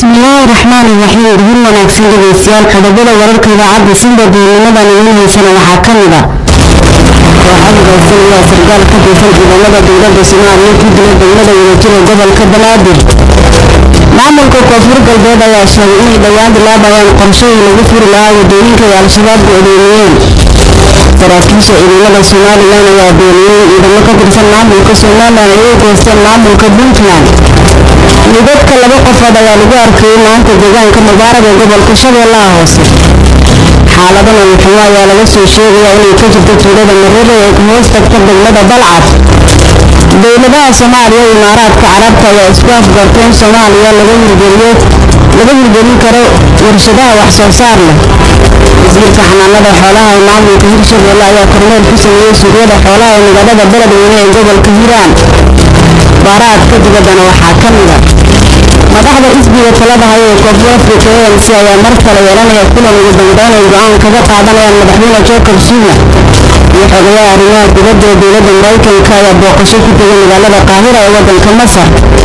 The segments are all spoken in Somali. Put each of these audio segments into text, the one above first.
bismillaahi raxmaani raxiim guur wanaagsan dhegeystayaal qodobada wararka idaacadda sinda duulnimadan idiin haysana waxaa ka mid a kooxada gaysan ayaa sargaal ka tirsan ciidamada dowladda soomaaliya ku dila degmada wadajira gobolka banaadir maamulka koonfur galbeed ayaa sheegay inay dhowaan bilaabayaan qorshadii lagu furi lahaa wadooyinka ay al-shabaab go'doomiyeen saraakiisha ciidamada somalilan ayaa beeniyey ciidamo ka tirsan maamulka somalilan ay u goosteen maamulka puntland midadka laba qofood ayaa lagu arkayay maanta deegaanka mubaarag ee gobolka shabeellaha hoose xaalada noloxumo ayaa laga soo sheegayaa inay ka jirto tuulada marere ee ka hoos tagta degmada balcad dowladaha soomaaliya iyo imaaraadka carabta ayaa isku afgarteen soomaaliya laga hirgeliyo laga hirgelin karo warshadaha wax soo saar leh wasiirka xanaanada xoolaha ee maamulka hirshabeelle ayaa kormeel ku sameeyey suuqyada xoolaha ee magaalada beledweyne ee gobolka hiiraan baaraadka dibaddana waxaa ka mida madaxda xisbiga talada haya ee koonfur afrika anc ayaa mar kale yeelanaya kulan ugu dambeyn ay go-aan kaga qaadanayaan madaxweyne jacob zuma iyo xogayaha arrimaha dibadda ee dowladda maraykanka ayaa booqasho ku tegay magaalada qaahira ee waddanka masar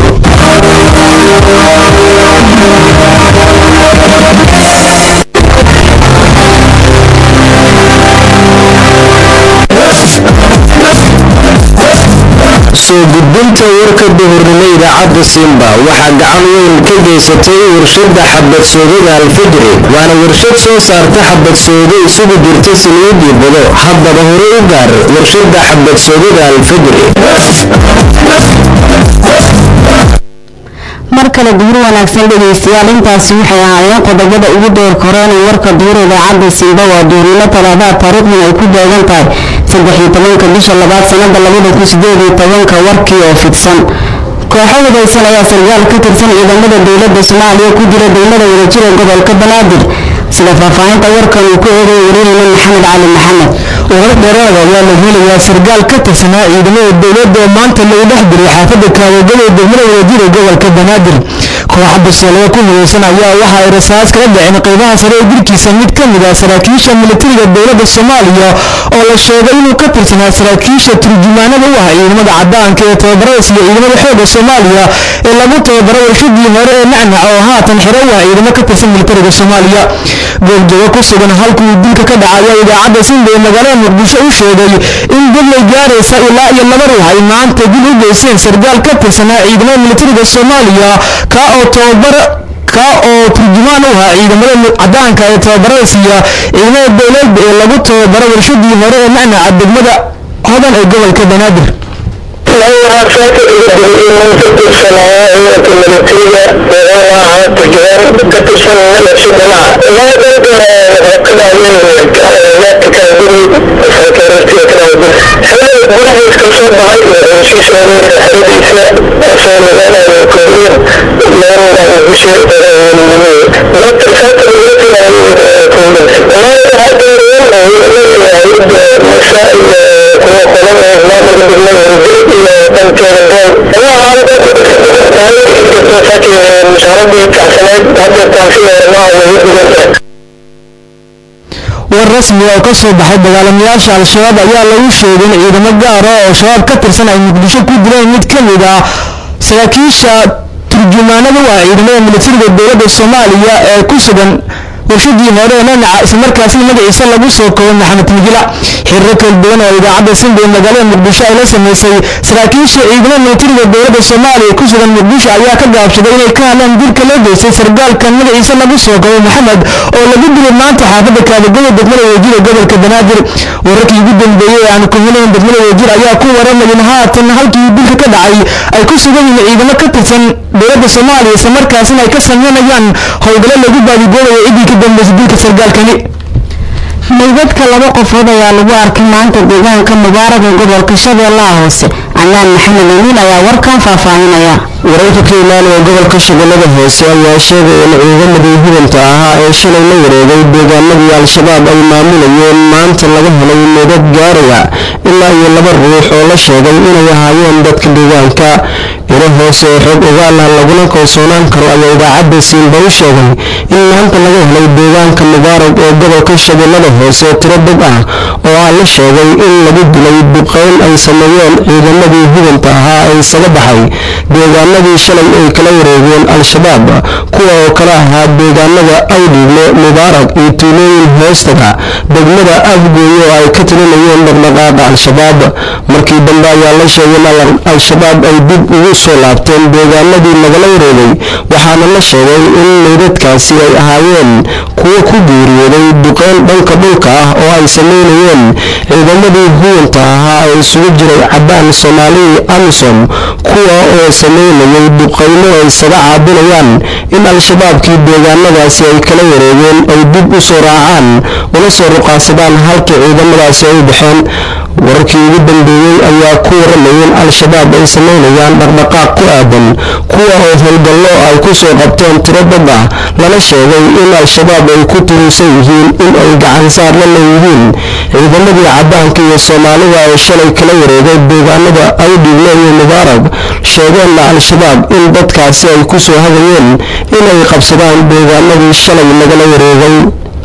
soo gudbinta warka duhurnimo idaacadda simba waxaa gacan weyn ka geysatay warshada xabadsoodada alfajri waana warshad soo saarta xabadsoodo isugu jirta saliidii bado haddaba hore u gaar warshada xabadsoodada alfajri mar kale duhur wanaagsan dhegeystayaal intaasi waxay ahaayeen qodobada ugu dheer koreenay warka duhur idaacadda simba waa duhurnimo talaadaha taariikhdan ay ku beegan tahay saddexiyo tobanka bisha labaad sanada labada kun sideed iyo tobanka warkii oo fidsan kooxo hudaysan ayaa sargaal ka tirsan ciidamada dowladda soomaaliya ku jira degmada wadajira gobolka banaadir sida faahfaahinta warkan uu ku eegay wariyeyna maxamed cali maxamed warar dheeraada ayaa la helayaa sargaal ka tirsanaa ciidamada dowladda oo maanta lagu dhex diray xaafadda kaawagada ee degmada wadajira gobolka banaadir kooxa basoolada ku hudaysan ayaa waxa ay rasaas kala dhaceen qeybaha sare ee jirkiisa mid ka mid ah saraakiisha militariga dowladda soomaaliya oo la sheegay inuu ka tirsanaa saraakiisha turjumaanada u ah ciidamada cadaanka ee tababarada siiya ciidamada xooga soomaaliya ee lagu tababaro warshadii hore ee nacnac oo haatan xiro u ah ciidamo ka tirsan militariga soomaaliya goobjoogo ku sugan halkuu dilka ka dhacaya idaacadda sinda ee magaalada muqdisho u sheegay in dillay gaaraysa ilaa iyo laba ruux ay maanta dil u geysteen sargaal ka tirsanaa ciidamada militariga soomaaliya ka oo tababar ka oo turjumaan u ahaa ciidamada cadaanka ee tababarada siiya ciidamada dowladda ee lagu tababaro warshadii hore ee nacnaca degmada hodan ee gobolka banaadir war rasmi oo ka soo baxay dagaalamayaasha al-shabaab ayaa lagu sheegay in ciidamo gaara oo shabaab ka tirsan ay muqdisho ku dileen mid ka mid ah saraakiisha turjumaanada u ah ciidamada militariga dowladda soomaaliya ee ku sugan warshadii hore ee nanaca islamarkaasina magaciisa lagu soo koobay maxamed migila xiriiro kala duwan oo idaacadda sinba ee magaalada muqdisho ay la sameysay saraakiisha ciidamada militariga dowladda soomaaliya ku sugan muqdisho ayaa ka gaabsaday inay ka hadlaan dilka loo geystay sargaalkan magaciisa lagu soo koobay maxamed oo lagu dilay maanta xaafadda kaabagada degmada wejira gobolka banaadir wararkii ugu dambeeyey ee aan ku helayn degmada wejir ayaa ku waramayin haatan halkii dilka ka dhacay ay ku sugan yihiin ciidamo ka tirsan dowladda soomaaliya islamarkaasina ay ka sameynayaan howlgallo lagu baadigoobayo ciddii ka dambeysay dilka sargaalkani meydadka laba qofood ayaa lagu arkay maanta deegaanka mubaarag ee gobolka shabeellaha hoose canaan maxamed amiin ayaa warkan faahfaahinaya wararka ka imaanaya gobolka shabeellada hoose ayaa sheegay in ciidamadii hubanta ahaa ee shalay la wareegay deegaanadii al-shabaab ay maamulayeen maanta laga helay meydad gaaraya ilaa iyo laba ruux oo la sheegay inay ahaayeen dadka deegaanka ilo hoose ee xoog ogaal ah laguna kalsoonaan karo ayaa idaacadda siinba u sheegay in maanta laga helay deegaanka mubaarag ee gobolka shabeellada hoose tiro dad ah oo ah la sheegay in lagu dilay duqeyn ay sameeyeen ciidamadii hubanta ahaa ee isaga baxay deegaanadii shalay ay kala wareegeen al-shabaab kuwa oo kale ahaa deegaanada awdhigle mubaarak iyo tuulooyin hoostaga degmada afgooye oo ay ka talinayeen dhaqdhaqaaqa al-shabaab markii dambe ayaa la sheegay in al-shabaab ay dib ugu soo laabteen deegaanadii lagala wareegay waxaana la sheegay in meydadkaasi ay ahaayeen kuwo ku geeriyooday duqeyn dhanka dhulka ah oo ay sameynayeen ciidamadii huwanta ahaa ee isugu jiray cabaan soomaaliyi amisom kuwa oo sameynayay duqeyno ay isaga caabinayaan in al-shabaabkii deegaanadaasi ay kala wareegeen ay dib u soo raacaan una soo ruqaasadaan halkii ciidamadaasi ay u baxeen wararkii ugu dambeeyey ayaa ku waramayeen al-shabaab ay sameynayaan dhaqdhaqaaq ku aadan kuwa oo howlgallo ay ku soo qabteen tiro dad ah lana sheegay in al-shabaab ay ku turuusan yihiin in ay gacansaar la leeyihiin ciidamadii cadaanka iyo soomaalida ay shalay kala wareegay deegaanada awdhigle iyo mubaarag sheegeenna al-shabaab in dadkaasi ay ku soo hadayeen inay qabsadaan deegaanadii shalay lagala wareegay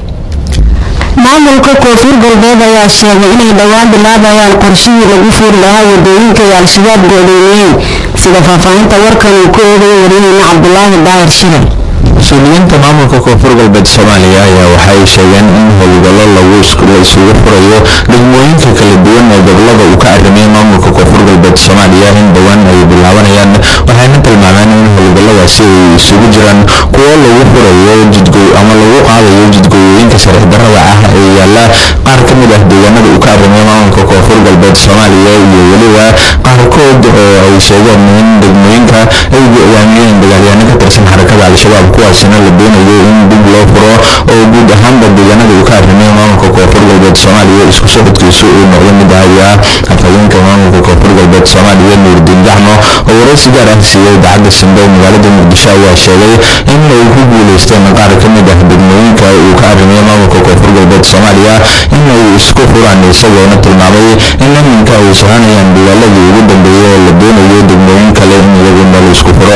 maamulka koonfur galbeed ayaa sheegay inay dhowaan bilaabayaan qorshihii lagu fuuri lahaa wadooyinka ay al-shabaab goodeynayeen sida faahfaahinta warkan uu ku eegayo wariyaheyna cabdulaahi daahir shire mas-uuliyiinta maamulka koonfur galbeed soomaaliya ayaa waxay sheegeen in howlgallo lagu la isugu furayo degmooyinka kala duwan ee gobolada uu ka arrimiyay maamulka koonfur galbeed soomaaliya in dhowaan ay bilaabanayaan waxayna tilmaameen in howlgalladaasi ay isugu jiraan kuwo lagu furayo jidgo ama lagu qaadayo jidgooyooyinka sharci darrada ah ee yaalla qaar ka mid ah deegaanada uu ka arrimiyay maamulka koonfur galbeed soomaaliya iyo weliba qaarkood oo ay sheegeen in degmooyinka ay go-aamiyeen dagaalyaano ka tirsan xarakada al-shabaab kuwaasina la doonayo in dib loo furo oo guud ahaanba deegaanada uu ka arrimiyay maamulka koonfur galbeed soomaaliya isku socodkiisu uu noqdo mid ahaya afhayeenka maamulka koonfur galbeed soomaaliya nuurdiin gacmo oo waraysi gaar ah siiyey idaacadda simbe magaalada muqdisho ayaa sheegay in ay ku guuleysteen qaar ka mid ah degmooyinka uu ka arrimiyay maamulka koonfur galbeed soomaaliya in ay isku furaan isagoona tilmaamay in iminka ay soconayaan dagaaladii ugu dambeeyey oo la doonayo degmooyin kale in iyaguna la isku furo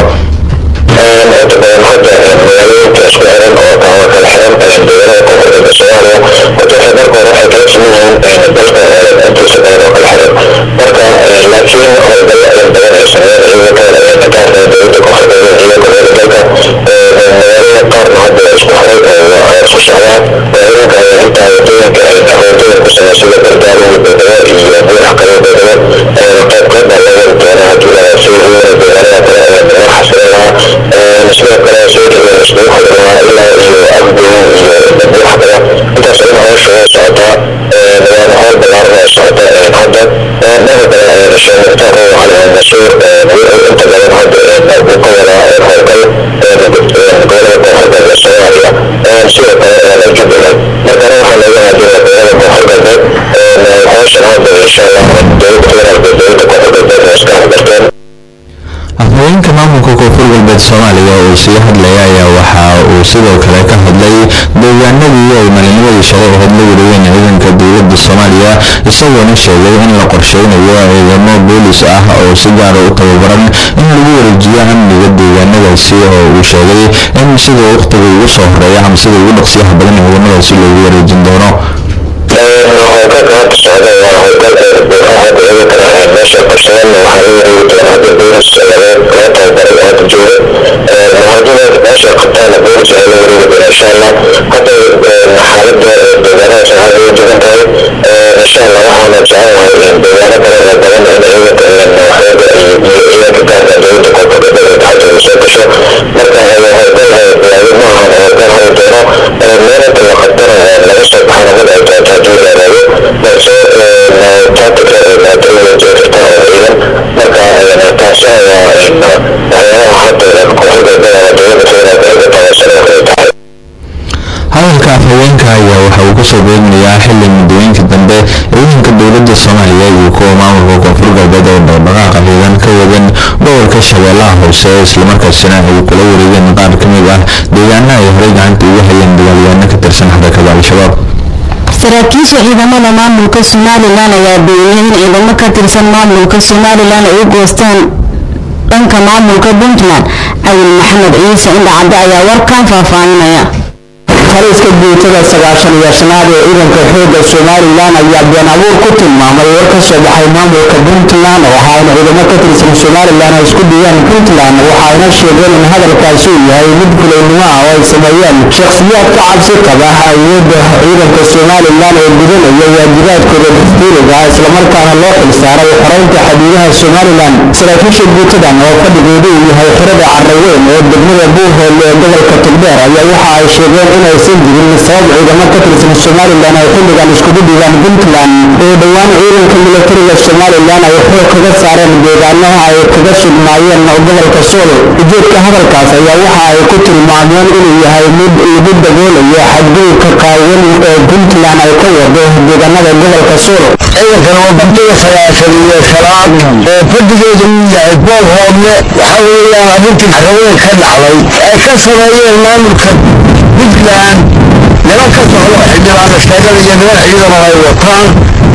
inta badan hadda magaalooyinka isku xiran oo kala kala xiran deegaanada koonfurta soomaaliya horta waxay marka hore waxay kala siman yihiin dalka intiisa badan oo kala xiran marka laakiin howlgallo ayan badan ay sameeyeen ciidanka gaarka dowladda koonfurta iyo gobolada dalka magaalada qaarna hadda isku xiray oo isku socdaan ciidanka ayaa intaa wadooyinka ay wadooyin ku sameeya sida bardaawo iyo beedabo iyo buuxa kale beedabo qayb qayb baa laga doonaa haddii la si deegaanada kale ee laga xasilan lahaa sidoo kale soo dhaween iskugu xidhnaa ilaa iyo afgoyn iyo buuxa kale intaas in hawsha way socotaa waana howl ballaaran oo socota hadda dhanka kale rashiid mukhtaar oo cali masuur inta badan hadda uu ka wadaa howlgal gobolada koonfur galbeed soomaaliya sidoo kale jubbaland markana waxaa looga haadina gobolada koonfur galbeed hawshan hadda insha allah dowladda federaalka dowladda koonfur galbeed oo iska hadgarteen afhayeenka maamulka koonfur galbeed soomaaliya oo sii hadlaya ayaa waxa uu sidoo kale ka hadlay deegaanadii ay maalinimadii shalay ahayd la wareegeen ciidanka dowladda soomaaliya isagoona sheegay in la qorsheynayo ciidamo boolis ah oo si gaara u tababaran in lagu wareejiyo amniga deegaanadaasi oo uu sheegay in sida waqtiga ugu soo horeeya ama sida ugu dhaqsiyaha badan ciidamadaasi loogu wareejin doono howlgalka hadda socda waa howlgal hadda idinkana meesha qabsadeen waxaa la wareegi doona hadda boolis laga laga tababaray oo hadda jooga muhaajirada meesha qabtaana boolis ayaa la wareegi doona insha allah hadda xaaladda deegaanadaas hadda way degan tahay insha allah waxaana jecelahay deegaano kale oo badan in ciidanka waxyada iyo ciidanka gaarka dowladda koonfur galbeed taxadooda soo gasho marka howlgal bilaabay ma ahan howlgal hori doono meelinta la qabtana laga soo baxana mid ay doonto haddii la yaraado balse tactica maadooyin jiri karta oo ciidan marka taasi ayaa waxyaalaha hadda koonfur galbeed ama dowladda federaalka ay ka tabaysan oo kale tahay hadalka afhaweenka ayaa waxa uu kasoo beegmayaa xili muddooyinka dambe ciidanka dowladda soomaaliya iyo kuwa maamulka koonfur galbeed oo dhaqdhaqaaqa ciidan ka wadan gobolka shabeellaha hoose islamarkaasina ay kula wareegeen qaar ka mid ah deegaana ay horey gacanta ugu hayeen dagaalyaano ka tirsan xarakada al-shabaab saraakiisha ciidamada maamulka somalilan ayaa beeniyey in ciidamo ka tirsan maamulka somalilan ay u goostaan dhanka maamulka puntland cawil maxamed ciise indhacadde ayaa warkan faahfaahinaya taliska guutada sagaashan iyo shanaad ee ciidanka xoogga somalilan ayaa been abuur ku tilmaamay war ka soo baxay maamulka puntland oo ahaa in ciidamo ka tirsan somalilan ay isku dhiyaan puntland waxayna sheegeen in hadalkaasi uu yahay mid fulaynimo ah oo ay sameeyeen shakhsiyaad ka cabsi qaba awoodda ciidanka somalilan ee gudanaya waajibaadkooda dastuuriga ah islamarkaana loo xilsaaray xoreynta xaduudaha somalilan saraakiisha guutadan oo fadhigoodu uu yahay xirada carraweyn ee degmada buurhool ee gobolka togdheer ayaa waxa ay sheegeen inaysan jirin sabab ciidamo ka tirsan somalilan ay xilligan iskugu dhigaan puntland oo dhowaan ciidanka militariga somalilan ay xoog kaga saareen deegaanaha ay kaga sugnaayeen gobolka sool ujeedka hadalkaas ayaa waxa ay ku tilmaameen inuu yahay mid lagu daboolayo xadgudubka qaawan ee puntland ay ka wado deegaanada gobolka sool ciidankan waa bandiga sagaashan iyo shanaad oo fadhigeedu uu yahay bool hoodle waxa weeyaan arrintii carraweyn ka dhacday ay ka sameeyeen maamulka puntland niman ka socdo xildhibaano sheegada iyo niman ciidana ay wataan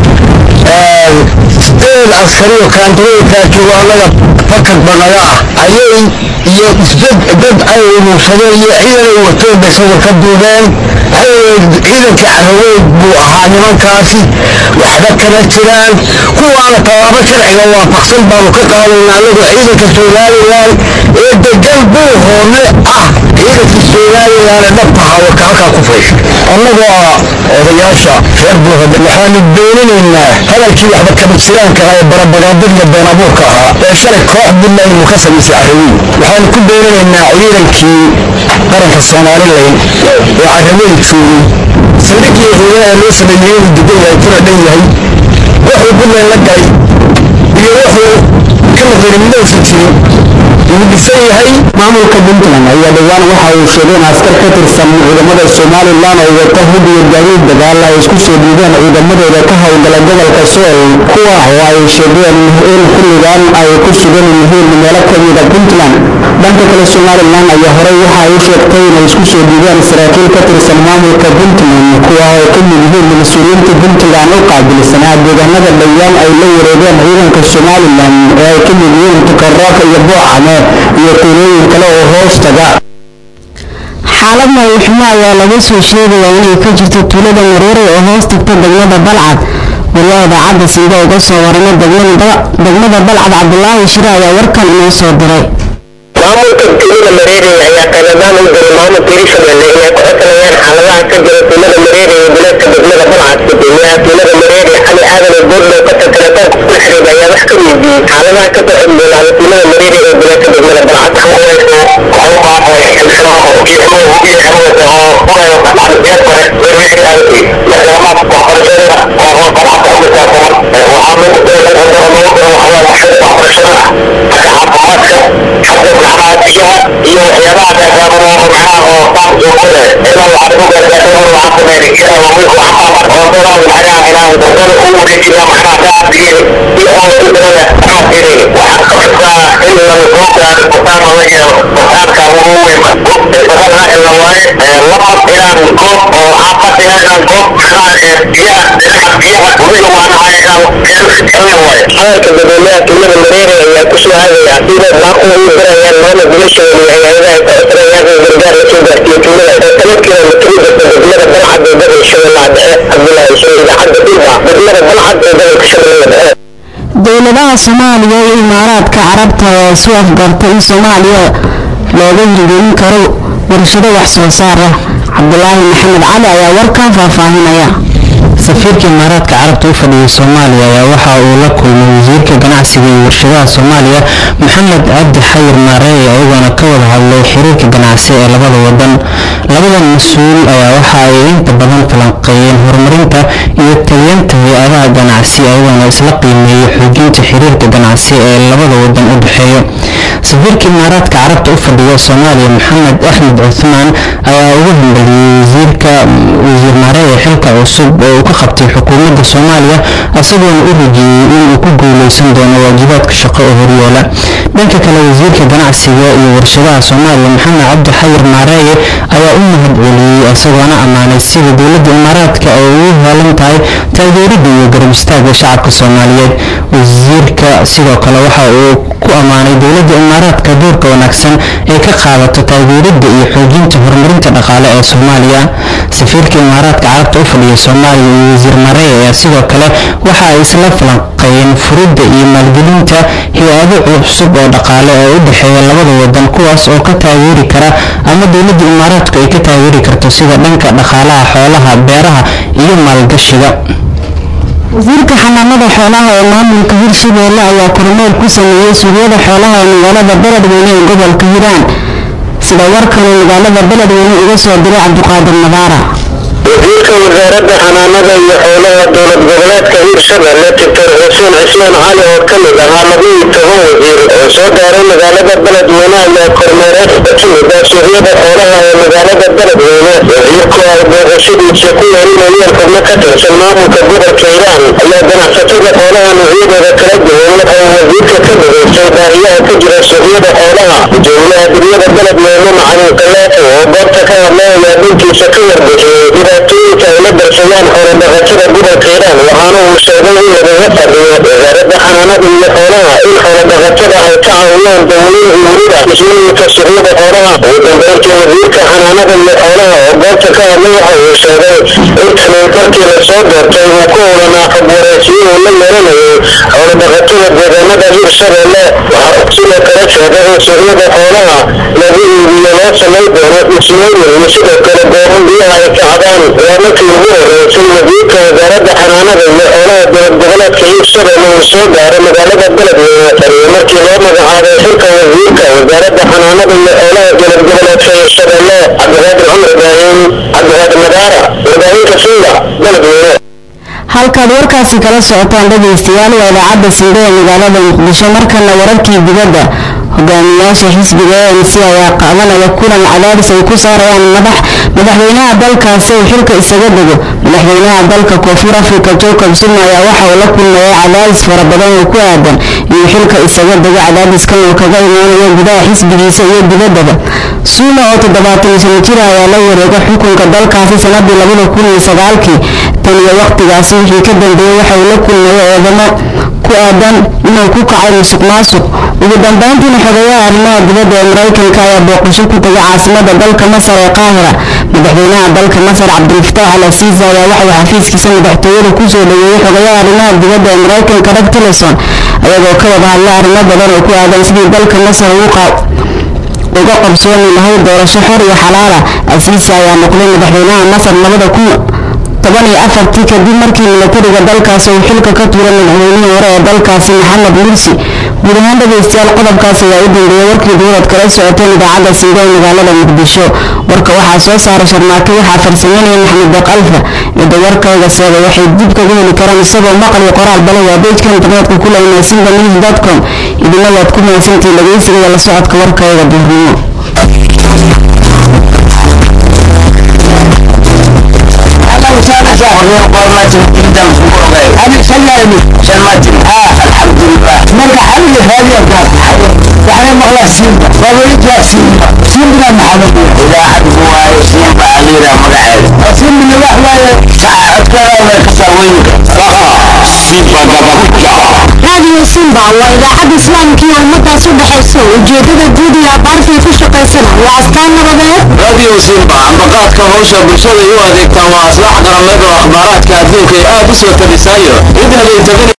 sideed askari oo kaantarooyinkaa joogo annaga fakad banaga ah ayay iyo dad dad ay uruursadeen iyo ciidan ay wateen bay sawir ka duubeen ciidankii carraweyn buu ahaa nimankaasi waxba kama jiraan kuwaana tallaabo sharciga waafaqsan baanu ka qaadayna annagu ciidanka somalilan ee degan buu hoone ah ciidankii somalilan ee dhabta ahaa warka halkaa ku faysha annagoo ah odayaasha reer buuhode waxaanu dooninaynaa hadalkii waxba kama jiraanka ahaa ee barabagaadadiya been abuurka ahaa ee shalay koox puntland uu ka samaysay carraweyn waxaanu ku dooninaynaa ciidankii qaranka somalilan ee carraweyn joogay saldhigii ciidana loo sameeyey inuu degan yahay kuna dhan yahay wuxuu puntland la galay iyo wuxuu ka noqday midowsan jirin wuu dhisan yahay maamulka puntland ayaa dhowaan waxa uu sheegay in askar ka tirsan ciidamada somalilan oo wata hub iyo gaadiid dagaal ay isku soo dhiibeen ciidamadooda ka howlgala gobolka sool kuwa oo ay sheegeen in xilligan ay ku sugan yihiin meelo ka mida puntland dhanka kale somalilan ayaa horey waxa ay u sheegtay inay isku soo dhiibeen saraakiil ka tirsan maamulka puntland kuwa oo ka mid yihiin mas-uuliyiinta puntland u qaabilsanaa deegaanada dhowaan ay la wareegeen ciidanka somalilan ee ay ka mid yihiin tukarooka iyo boocame iyo tuulooyin kale oo hoos taga xaalad nololxumo ayaa laga soo sheegayaa inay ka jirto tuulada mareere oo hoos tagta degmada balcad wariyaha idaacadda siida uga soo warama degmada balcad cabdulaahi shire ayaa warkan inoo soo diray maamulka tuulada mareere ayaa qaladaan u diray maamulka hirshabelle inay ku codsanayaan xaaladaha ka jira tuulada mareere ee bilaadka degmada balcad gudoomiyaha tuulada mareere cali aadan oo boodlow ka telefoonka kula xiriir ayaa wax ka weydiiyey xaaladaha ka soo codboolaada tuulada mareere ee bilaadka degmada balcad iyo waxyaabaha gaagaabano oo macnaha oo qaab joogada ilaa waxaad ku gaargaartay oo waxaad sameeyay kira oo wiilku waxaa oo dora macnaha inaan dora u wareejiyo macnaha gaabigii iyo oo ku dara qaabkii waxaad ka xigtaa in la soo gaaro qotaan oo iyo qotaanka ugu weyn qofka in la waaye laba inaan goob oo xaafad inaan goob macnaha biyaha dhinaca biyaha weliga waana ayagaan kala waaye hadalka dadweynaha tuulada mareere ayaa ku soo aadaya sida baaqu u dirayaan maamul gulashooda iyo hay-adaha ka codsanayaan in gargaar la soo gaarsiiyo tuulada oo toban kilomitr u jirta degmada balcad ee gobolka shabeellaha dhexe cabdulaahi soo idaacadda dhulba degmada balcad ee gobolka shabeellaha dhexe dowladaha soomaaliya iyo imaaraadka carabta ayaa isu afgartay in soomaaliya looga hirgelin karo warshado wax soo saar ah cabdulaahi maxamed cali ayaa warkan faahfaahinaya safiirka imaaraadka carabta u fadhiyay soomaaliya ayaa waxa uu la kulmay wasiirka ganacsiga iyo warshadaha soomaaliya maxamed cabdi xayir maareey iyagoona ka wada hadlay xiriirka ganacsi ee labada wadan labadan mas-uul ayaa waxa ay inta badan falanqeeyeen horumarinta iyo taliyeenta hay-adaha ganacsi iyagoona isla qiimeeyey xoojinta xiriirka ganacsi ee labada wadan u dhexeeya safiirka imaaraadka carabta u fadhiya soomaaliya maxamed axmed cuthmaan ayaa ugu hambaliyey wasiirka wasiir maareey xilka cusub oo uu ka qabtay xukuumadda soomaaliya isagoona u rajeeyey inuu ku guuleysan doono waajibaadka shaqo oo horyaala dhanka kale wasiirka ganacsiga iyo warshadaha soomaaliya maxamed cabdi xayir maareeye ayaa u mahad celiyey isagoona ammaanay sida dowladda imaaraadka ay ugu heelan tahay taageerida iyo garab istaaga shacabka soomaaliyeed wasiirka sidoo kale waxa uu ku ammaanay dowladda imaaraadka doorka wanaagsan ay ka qaadato taageeridda iyo xoojinta horumarinta dhaqaale ee soomaaliya safiirka imaaraadka carabta u fadhiya soomaaliya iyo wasiir mareya ayaa sidoo kale waxa ay isla falanqeeyeen furidda iyo maalgelinta hay-ado cusub oo dhaqaale oo u dhexeeya labada wadan kuwaas oo ka taageeri kara ama dowladda imaaraadku ay ka taageeri karto sida dhanka dhaqaalaha xoolaha beeraha iyo maalgashiga wasiirka xanaanada xoolaha ee maamulka hirshabeelle ayaa kormeel ku sameeyey suuqyada xoolaha ee magaalada beledweyne ee gobolka hiiraan sida warkanuu magaalada beledweyne uga soo diray cabdiqaadir nadaara wasiirka wasaaradda xanaanada iyo xoolaha dowlad goboleedka hirshabelle doctor xuseen cismaan cali oo ka mid ahaa labaiyo toban wasiir oo soo gaaray magaalada beledweyne ayaa kormeereed ka timid ah suuqyada xoolaha ee magaalada beledweyne wasiirku ay booqashadiisa ku yeelinayeen xubno ka tirsan maamulka gobolka hiiraan ayaa ganacsatada xoolaha noocyadooda kala duwan waxay wasiirka ka dhageystay baahiyaha ka jira suuqyada xoolaha gudoomiyaha degmada beledweyne macalin kaleefo oo goobta ka hadlay ayaa dhankiisa ka warbixiyey dhibaatooyinka ay la darsadaan xoolodhaqatada gobolka hiiraan waxaana uu sheegay in lagaga fadhiyo wasaaradda xanaanada iyo xoolaha in xoolodhaqatada ay ka caawiyaan dawlada weliba dhismooyinka suuqyada xoolaha ugu dambeyntii wasiirka xanaanada iyo xoolaha oo goobta ka hadlay waxa uu sheegay in taniinkarkii lasoo doortay uu ku hulanaa xog waraysiyo uu la yeelanayay xoolodhaqatada deegaanada hirshabelle waxa uu sidoo kale sheegay in suuqyada xoolaha lagu iibiyo loo samay doono dhismooyin iyo sidoo kale goobo biyaha ay kacdaan waa markii ugu horeysay wasiirka wasaaradda xanaanada iyo xoolaha dowlad goboleedka hirshabelle uu soo gaaray magaalada beledweyne taniyo markii loo magacaabay xilka wasiirka wasaaradda xanaanada iyo xoolaha dowlad goboleedka hirshabelle cabdiqaadir cumar ibraahim cabdiqaadir madaara warbaahinta suuga beledweyne halkaad warkaasi kala socotaan dhegaystayaal waa idaacadda sinde ee magaalada muqdisho markana wararkii dibadda hogaamiyaasha xisbiga a n c ayaa qaadanaya kulan cadaadis ay ku saarayaan madax madaxweynaha dalkaasi uu xilka isaga dego madaxweynaha dalka koonfur africa jacob zuma ayaa waxa uu la kulmayay cadaadis fara badan oo ku aadan inuu xilka isaga dego cadaadiskan oo kaga imaanaya gudaha xisbigiisa iyo dibaddaba suuma oo toddobaatan sano jir ayaa la wareega xukunka dalkaasi sanadii labada kun iyo sagaalkii tan iyo waqtigaasi wixii ka dambeeyey waxa uu la kulmayay eedamo ku aadan inuu ku kacay musuq maasuq ugu dambeyntiina xogeyaha arrimaha dibadda ee maraykanka ayaa booqasho ku tegay caasimada dalka masar ee qaahira madaxweynaha dalka masar cabdilfataax al asiisi ayaa waxauu xafiiskiisa madaxtooyada kusoo dhaweeyey xogeyaha arrimaha dibadda ee maraykanka rag tillerson ayagoo ka wada hadlay arrimo badan oo ku aadan sidii dalka masar uga qabsooni lahayd doorasho xor iyo xalaala asiisi ayaa noqday madaxweynaha masar labada kun toban iyo afartii kadib markii milatariga dalkaasi uu xilka ka tuuray madaxweynihii hore ee dalkaasi maxamed mursi guud ahaan dhegaystayaal qodobkaas ayaa u dambeeyey warkii dowlad kala socoteen idaacadda siida ee magaalada muqdisho warka waxaa soo saaray sharmaake waxaa farsameynaya maxamed deeq alfa cidda warkayga seega waxay dib kaga heli karaan isagoo maqal iyo qoraal bale waa bejka internetka ku leynaa sinda news dot com idina waad ku mahadsantihiin dhegaysiga iyo la socodka warkayga duurnimo أنا سلامي سلمتي آه الحمد لله مرقى حالي هذه الكافة يعني مغلا سيمبا فضلت يا سيمبا سيمبا محمد إذا حد هو سيمبا علينا مقعد سيمبا اللي وحلا ساعة أذكر ولا كساوينك سيمبا دبابوجا raadiyo simba waa idaacadda islaamka iyo ummadaas u dhexayso ujeedada guud iyo abaartay ku shaqaysana waa astaan nabadeed راديو سيمبا ambaqaadka hawsha bulshada u adeegtaan waa aslaax qarameed oo akhbaaraadka adduunka ay aad u soo tabisaayo cid haday